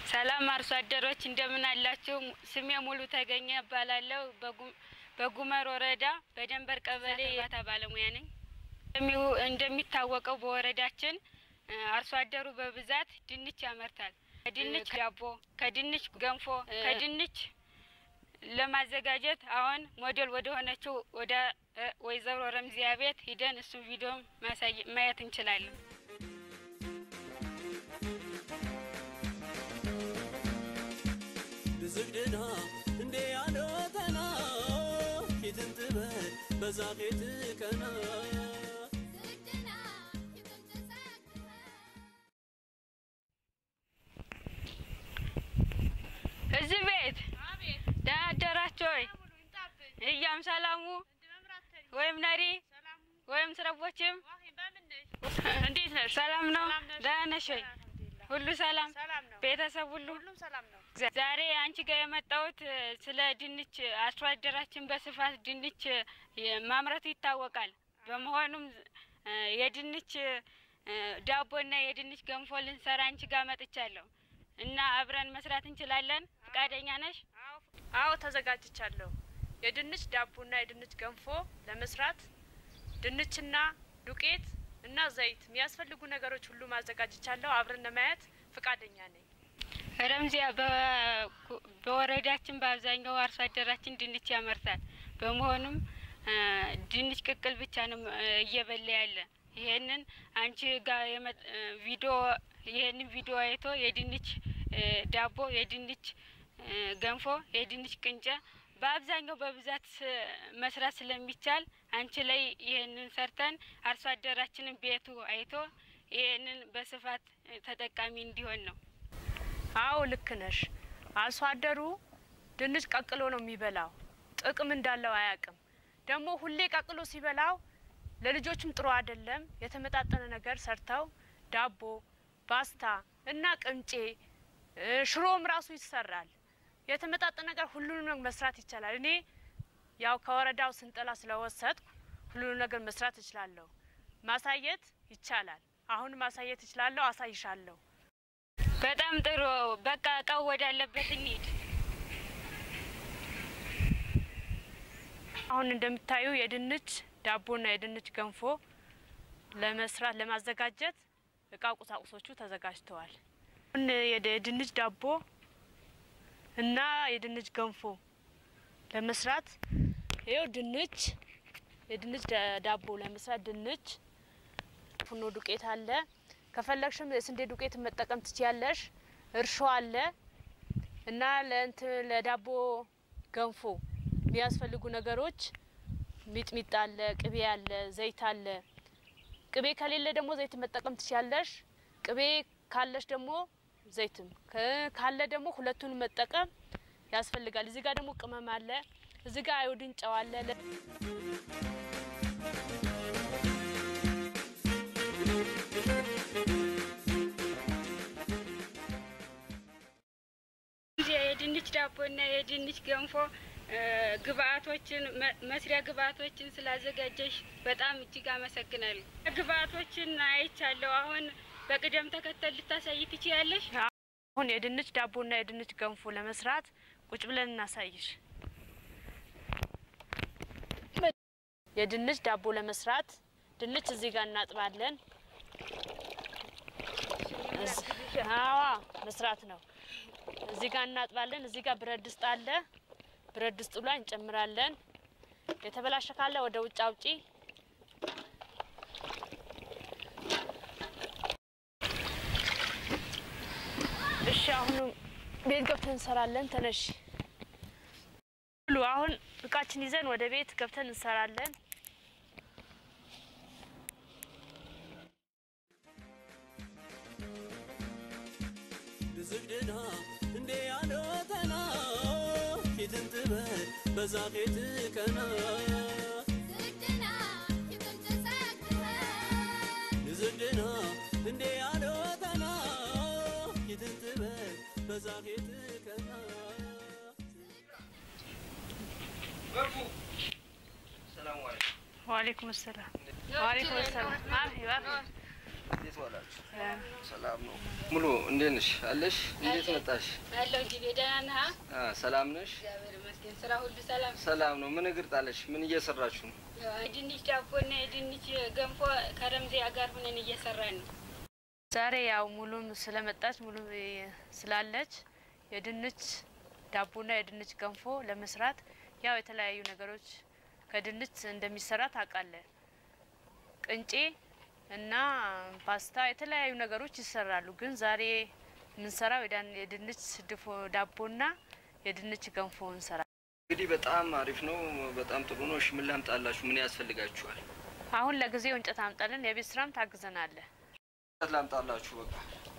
ሰላም አርሶ አደሮች እንደምን አላችሁ? ስሜ ሙሉ ተገኘ እባላለሁ። በጉ- በጉመር ወረዳ በደንበር ቀበሌ የእርባታ ባለሙያ ነኝ። እንደሚ- እንደሚታወቀው በወረዳችን እ፣ አርሶ አደሩ በብዛት ድንች ያመርታል። ከድንች ዳቦ፣ ከድንች ገንፎ፣ ከድንች ለማዘጋጀት አሁን ሞዴል ወደ ሆነችው ወደ እ፣ ወይዘሮ ረምዚያ ቤት ሂደን እሱን ቪዲዮ ማሳየ- ማየት እንችላለን። ብዝግድና እንዴ ያዶተና ፊትን ትበል በዛ ፊት ቀና እዚህ ቤት ደህና አደራችሁ ወይ? እያም ሰላሙ ወይም ነሪ ወይም ስረቦችም እንዴት ነሽ? ሰላም ነው። ሰላም ነሽ? ደህና ነሽ ወይ? ሁሉ ሰላም፣ ሰላም ነው። ቤተሰብ ሁሉ ሁሉም ሰላም ነው። ዛሬ አንቺ ጋር የመጣሁት እ፣ ስለ ድንች አርሶ አደራችን በስፋት ድንች እ፣ ማምረቱ ይታወቃል። በመሆኑም እ፣ የድንች እ፣ ዳቦና የድንች ገንፎ ልንሰራ አንቺ ጋር መጥቻለሁ እና አብረን መስራት እንችላለን። ፈቃደኛ ነሽ? አዎ ተዘጋጅቻለሁ። የድንች ዳቦና የድንች ገንፎ ለመስራት ድንችና ዱቄት እና ዘይት የሚያስፈልጉ ነገሮች ሁሉ ማዘጋጅቻለሁ። አብረን ለማየት ፈቃደኛ ነኝ። ረምዚያ በ- በወረዳችን በአብዛኛው አርሶ አደራችን ድንች ያመርታል። በመሆኑም እ፣ ድንች ቅቅል ብቻ ነው እ፣ እየበላ ያለ። ይሄንን አንቺ ጋር የመ- እ፣ ቪዲዮ ይሄንን ቪዲዮ አይቶ የድንች እ፣ ዳቦ፣ የድንች እ፣ ገንፎ፣ የድንች ቅንጨ በአብዛኛው በብዛት ስ- መስራት ስለሚቻል አንቺ ላይ ይሄንን ሰርተን አርሶ አደራችንን ቤቱ አይቶ ይሄንን በስፋት እ፣ ተጠቃሚ እንዲሆን ነው። አዎ ልክ ነሽ። አርሶ አደሩ ድንች ቀቅሎ ነው የሚበላው። ጥቅም እንዳለው አያውቅም። ደግሞ ሁሌ ቀቅሎ ሲበላው ለልጆችም ጥሩ አይደለም። የተመጣጠነ ነገር ሰርተው ዳቦ፣ ፓስታ እና ቅንጬ እ፣ ሽሮም ራሱ ይሰራል። የተመጣጠነ ነገር ሁሉንም መስራት ይቻላል። እኔ ያው ከወረዳው ስንጠላ ስለወሰድኩ ሁሉንም ነገር መስራት እችላለሁ። ማሳየት ይቻላል። አሁን ማሳየት እችላለሁ። አሳይሻለሁ። በጣም ጥሩ። በቃ እቃው ወዳለበት እንሂድ። አሁን እንደምታዩ የድንች ዳቦና የድንች ገንፎ ለመስራት ለማዘጋጀት እቃ ቁሳቁሶቹ ተዘጋጅተዋል። አሁን የድ- የድንች ዳቦ እና የድንች ገንፎ ለመስራት ይኸው ድንች የድንች ዳ- ዳቦ ለመስራት ድንች፣ ፉኖ ዱቄት አለ። ከፈለግሽም የስንዴ ዱቄት መጠቀም ትችያለሽ። እርሾ አለ እና ለእንት ለዳቦ ገንፎ የሚያስፈልጉ ነገሮች ሚጥሚጣ አለ፣ ቅቤ አለ፣ ዘይት አለ። ቅቤ ከሌለ ደግሞ ዘይት መጠቀም ትችያለሽ። ቅቤ ካለሽ ደግሞ ዘይትም ከ- ካለ ደግሞ ሁለቱን መጠቀም ያስፈልጋል። እዚህ ጋር ደግሞ ቅመም አለ። እዚህ ጋር አዮዲን ጨው አለ። ለ- የድንች ዳቦና የድንች ገንፎ እ፣ ግብአቶችን መ- መስሪያ ግብአቶችን ስላዘጋጀሽ በጣም እጅግ አመሰግናለሁ። ግብአቶችን አይቻለሁ። አሁን በቅደም ተከተል ልታሳይ ትችያለሽ? አሁን የድንች ዳቦና የድንች ገንፎ ለመስራት ቁጭ ብለን እናሳይሽ። የድንች ዳቦ ለመስራት ድንች እዚህ ጋር እናጥባለን። እዝ- አዋ መስራት ነው። እዚህ ጋር እናጥባለን። እዚህ ጋር ብረት ድስት አለ። ብረት ድስቱ ላይ እንጨምራለን። የተበላሸ ካለ ወደ ውጭ አውጪ። እሺ አሁን ቤት ገብተን እንሰራለን። ተነሽ ሁሉ አሁን እቃችን ይዘን ወደ ቤት ገብተን እንሰራለን። ብዝግድና እንዴ ያዶተና ፊትን ትበል በዛ ፊት ቀና ብዝግድና እንዴ ያዶተና ፊትን ትበል በዛ ፊት ቀና ገርፉ ሰላም አለይኩም። ዋሌኩም ሰላም ዋሌኩም ሰላም። አፍ ይባፍ እንዴት ዋላችሁ? ሰላም ነው። ሙሉ እንዴት ነሽ? አለሽ? እንዴት መጣሽ? ያለው እንጂ ደህና ነህ? አ ሰላም ነሽ? እግዚአብሔር ይመስገን። ስራ ሁሉ ሰላም። ሰላም ነው። ምን እግር ጣለሽ? ምን እየሰራችሁ ነው? ያው የድንች ዳቦና የድንች ገንፎ ከረምዚያ ጋር ሁነን እየሰራን ነው። ዛሬ ያው ሙሉም ስለመጣች ሙሉ ስላለች የድንች ዳቦና የድንች ገንፎ ለመስራት ያው የተለያዩ ነገሮች ከድንች እንደሚሰራ ታውቃለህ። ቅንጬ እና ፓስታ የተለያዩ ነገሮች ይሰራሉ። ግን ዛሬ የምንሰራው የዳን- የድንች ድፎ ዳቦና የድንች ገንፎ እንሰራ። እንግዲህ በጣም አሪፍ ነው። በጣም ጥሩ ነው። እሺ ምን ላምጣላችሁ? ምን ያስፈልጋችኋል? አሁን ለጊዜው እንጨት አምጣልን፣ የቤት ስራም ታግዘናለህ። ላምጣላችሁ በቃ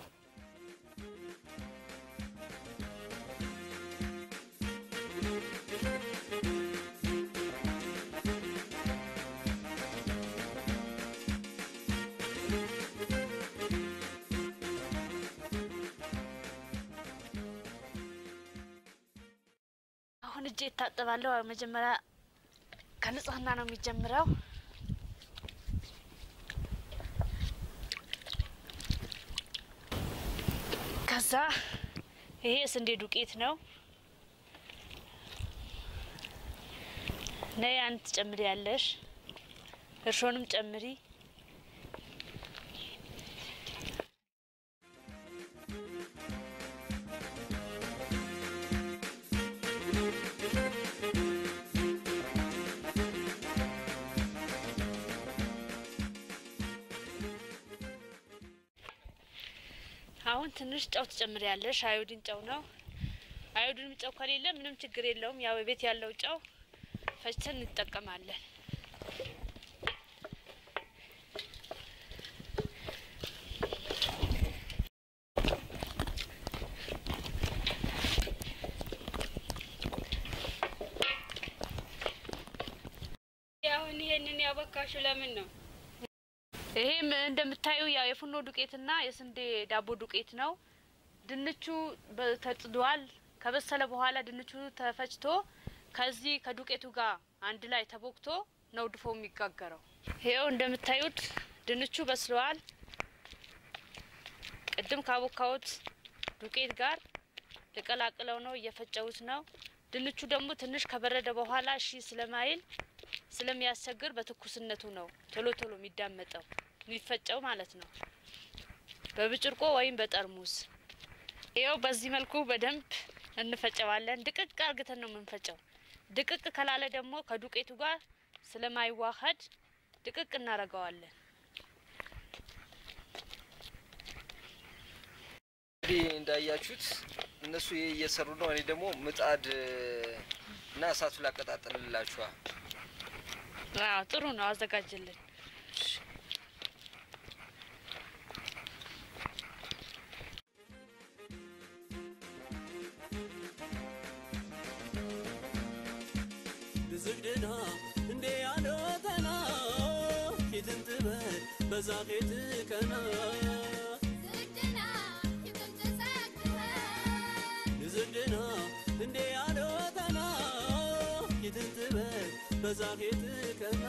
አሁን እጄ እታጠባለሁ። መጀመሪያ ከንጽህና ነው የሚጀምረው። ከዛ ይሄ የስንዴ ዱቄት ነው። ነይ አንድ ትጨምሪ ያለሽ እርሾንም ጨምሪ። አሁን ትንሽ ጨው ትጨምሪ ያለሽ። አዮዲን ጨው ነው። አዮዲን ጨው ከሌለ ምንም ችግር የለውም። ያው ቤት ያለው ጨው ፈጭተን እንጠቀማለን። አሁን ይሄንን ያቦካሹ ለምን ነው? ይሄም እንደምታዩ ያው የፉኖ ዱቄትና የስንዴ ዳቦ ዱቄት ነው። ድንቹ በ- ተጥዷል። ከበሰለ በኋላ ድንቹ ተፈጭቶ ከዚህ ከዱቄቱ ጋር አንድ ላይ ተቦክቶ ነው ድፎ የሚጋገረው። ይኸው እንደምታዩት ድንቹ በስለዋል። ቅድም ካቦካሁት ዱቄት ጋር ልቀላቅለው ነው፣ እየፈጨሁት ነው። ድንቹ ደግሞ ትንሽ ከበረደ በኋላ እሺ ስለማይል ስለሚያስቸግር በትኩስነቱ ነው ቶሎ ቶሎ የሚዳመጠው የሚፈጨው ማለት ነው። በብጭርቆ ወይም በጠርሙስ ይኸው በዚህ መልኩ በደንብ እንፈጨዋለን። ድቅቅ አርግተን ነው የምንፈጨው። ድቅቅ ከላለ ደግሞ ከዱቄቱ ጋር ስለማይዋሀድ ድቅቅ እናረገዋለን። እንግዲህ እንዳያችሁት እነሱ ይሄ እየሰሩ ነው። እኔ ደግሞ ምጣድ እና እሳቱ ላቀጣጥልላችኋል። አዎ ጥሩ ነው፣ አዘጋጅልን። ብዝግድና እንዴ ያሎተና ፊትን ትበል በዛ ፊት ቀና ብዝግድና እንዴ ያሎተና ፊትን ትበል በዛ ፊት ቀና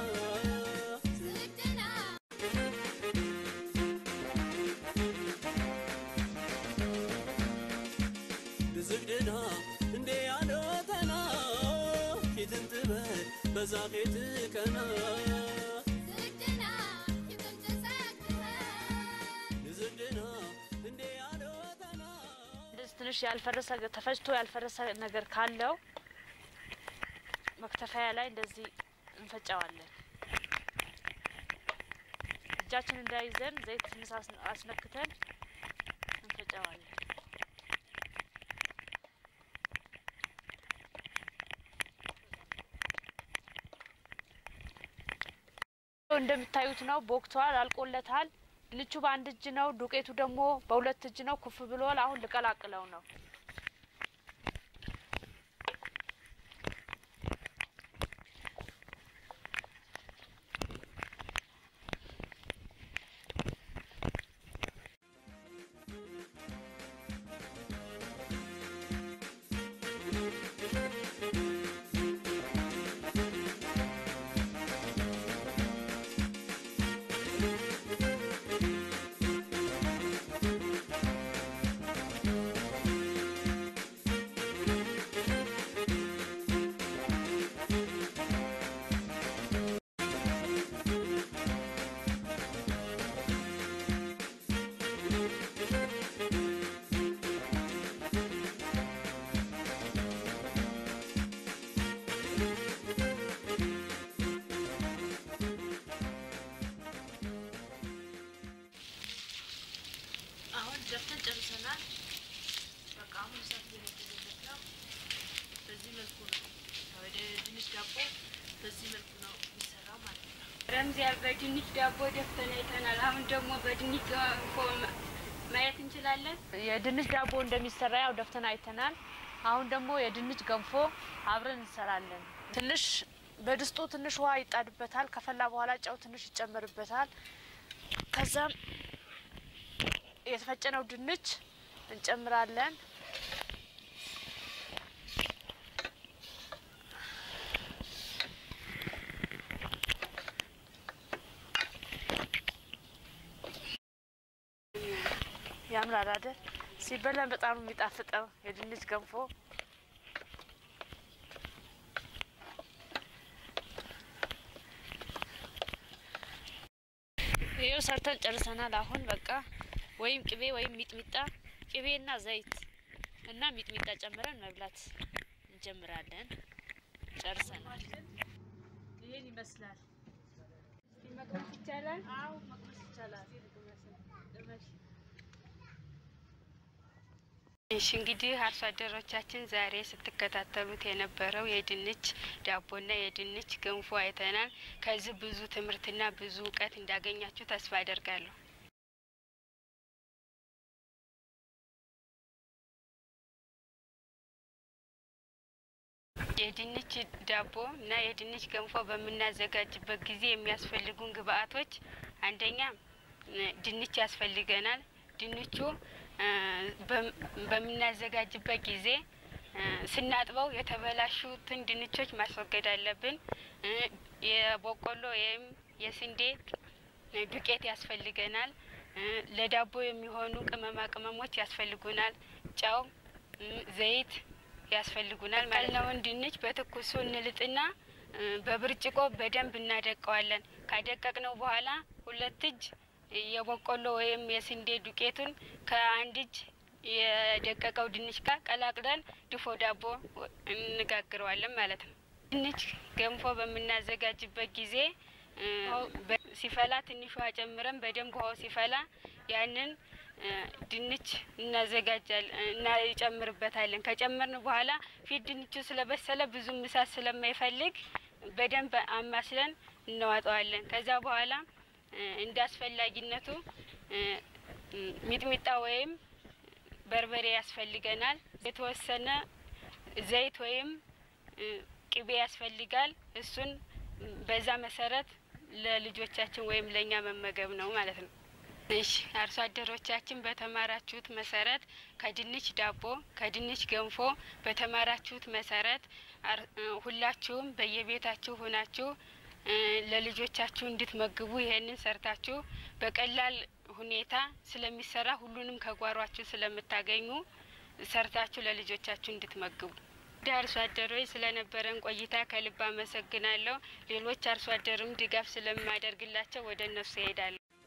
ብዝግድና እንዴ ያሎተና ፊትን ትበል በዛ ፊት ቀና ብዝግድና እንዴ ያሎተና እንደዚህ ትንሽ ያልፈረሰ ተፈጭቶ ያልፈረሰ ነገር ካለው መክተፊያ ላይ እንደዚህ እንፈጨዋለን። እጃችን እንዳይዘን ዘይት ትንሽ አስ- አስነክተን እንፈጨዋለን። እንደምታዩት ነው። ቦክቷል፣ አልቆለታል። ድንቹ በአንድ እጅ ነው፣ ዱቄቱ ደግሞ በሁለት እጅ ነው። ኩፍ ብሏል። አሁን ልቀላቅለው ነው። ደፍተን ጨርሰናል። በቃ አሁን እሳት እየነደደለት ነው። በዚህ መልኩ ነው ወደ ድንች ዳቦ በዚህ መልኩ ነው የሚሰራው ማለት ነው። ረምዚያ በድንች ዳቦ ደፍተን አይተናል። አሁን ደግሞ በድንች ገንፎ ማ- ማየት እንችላለን። የድንች ዳቦ እንደሚሰራ ያው ደፍተን አይተናል። አሁን ደግሞ የድንች ገንፎ አብረን እንሰራለን። ትንሽ በድስጡ ትንሽ ውሃ ይጣድበታል። ከፈላ በኋላ ጨው ትንሽ ይጨመርበታል። ከዛም የተፈጨነው ድንች እንጨምራለን። ያምራል አይደል? ሲበላን በጣም ነው የሚጣፍጠው የድንች ገንፎ። ይኸው ሰርተን ጨርሰናል። አሁን በቃ ወይም ቅቤ ወይም ሚጥሚጣ ቅቤና ዘይት እና ሚጥሚጣ ጨምረን መብላት እንጀምራለን። ጨርሰናል። ይህን ይመስላል። መቅመስ ይቻላል። አዎ መቅመስ ይቻላል። እሺ እንግዲህ አርሶ አደሮቻችን ዛሬ ስትከታተሉት የነበረው የድንች ዳቦና የድንች ገንፎ አይተናል። ከዚህ ብዙ ትምህርትና ብዙ እውቀት እንዳገኛችሁ ተስፋ አደርጋለሁ። የድንች ዳቦ እና የድንች ገንፎ በምናዘጋጅበት ጊዜ የሚያስፈልጉን ግብአቶች አንደኛ እ፣ ድንች ያስፈልገናል። ድንቹ እ፣ በም- በምናዘጋጅበት ጊዜ እ፣ ስናጥበው የተበላሹትን ድንቾች ማስወገድ አለብን። እ፣ የበቆሎ ወይም የስንዴ እ፣ ዱቄት ያስፈልገናል። እ፣ ለዳቦ የሚሆኑ ቅመማ ቅመሞች ያስፈልጉናል። ጨው፣ እ፣ ዘይት ያስፈልጉናል ማለት ነው። ድንች በትኩሱ እንልጥና እ፣ በብርጭቆ በደንብ እናደቀዋለን። ካደቀቅነው በኋላ ሁለት እጅ የበቆሎ ወይም የስንዴ ዱቄቱን ከአንድ እጅ የደቀቀው ድንች ጋር ቀላቅለን ድፎ ዳቦ ወ- እንጋግረዋለን ማለት ነው። ድንች ገንፎ በምናዘጋጅበት ጊዜ እ፣ በ- ሲፈላ ትንሽ ውሃ ጨምረን በደንብ ውሃው ሲፈላ ያንን እ፣ ድንች እናዘጋጃለን እና ይጨምርበታለን። ከጨመርን በኋላ ፊት ድንቹ ስለበሰለ ብዙም እሳት ስለማይፈልግ በደንብ አማስለን እናዋጠዋለን። ከዛ በኋላ እ፣ እንደ አስፈላጊነቱ እ፣ እ፣ ሚጥሚጣ ወይም በርበሬ ያስፈልገናል። የተወሰነ ዘይት ወይም እ፣ ቅቤ ያስፈልጋል። እሱን በዛ መሰረት ለልጆቻችን ወይም ለእኛ መመገብ ነው ማለት ነው። እሺ አርሶ አደሮቻችን በተማራችሁት መሰረት ከድንች ዳቦ ከድንች ገንፎ በተማራችሁት መሰረት አር- እ፣ ሁላችሁም በየቤታችሁ ሆናችሁ እ፣ ለልጆቻችሁ እንድትመግቡ ይሄንን ሰርታችሁ በቀላል ሁኔታ ስለሚሰራ ሁሉንም ከጓሯችሁ ስለምታገኙ ሰርታችሁ ለልጆቻችሁ እንድትመግቡ እንደ አርሶ አደሮች ስለነበረን ቆይታ ከልብ አመሰግናለሁ። ሌሎች አርሶ አደርም ድጋፍ ስለማደርግላቸው ወደ እነሱ ይሄዳለሁ።